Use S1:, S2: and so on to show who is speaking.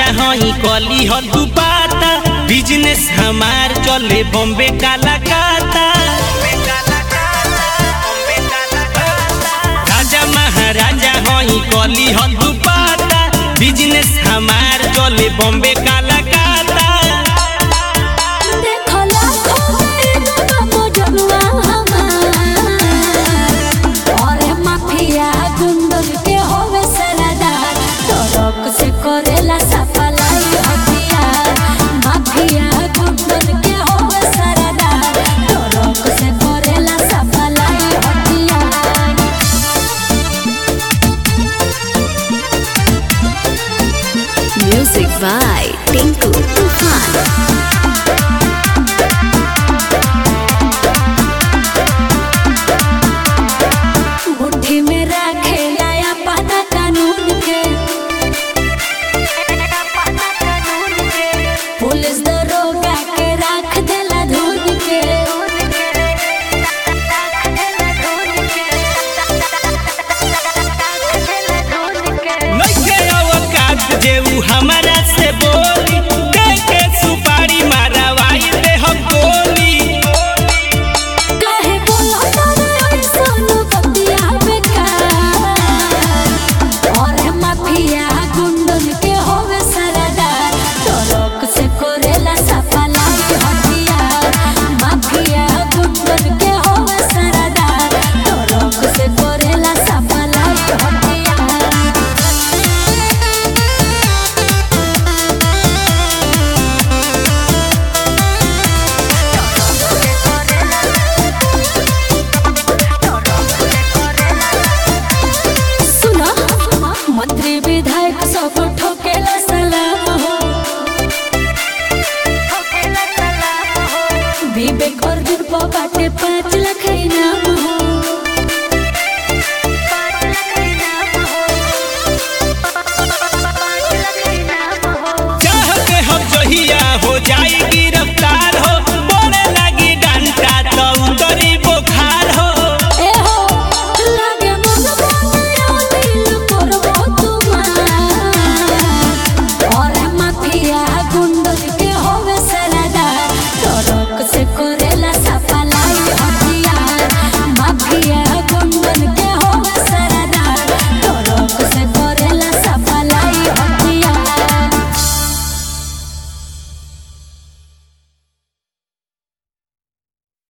S1: राजा हई कली ह दुपाता बिजनेस हमार चले बॉम्बे कालाकाता राजा महाराजा हई कली ह दुपाता बिजनेस हमार चले बॉम्बे कालाकाता
S2: देखो लाखों में बाबू जनुआ हमार अरे माफिया गुंडन के होवे सरदार तोरक से करेला सफलाई हथियार माफिया गुंडन के होवे सरदार तोरक से करेला सफलाई हथियार
S3: Music by Tinku Tufan.
S2: मुट्ठी में रखेला अपन कानून के पुलिस दरोगा के रख देला धुन के
S1: नइखे अवकात जे उ हमरा से बोली के के सुपारी मारवाई दे हम गोली
S2: काहे बोलो तारा ऐसन बतिया बेकार और माफिया गुंडन के होवे सरदार तोरक से करेला सफलाई हथियार माफिया गुंडन के होवे सरदार तोरक से करेला सफलाई हथियार सुना मंत्री विधायक सब ठोकेला सलाम हो विवेक अर्जुन को बाटे पाँच लाख इनाम हो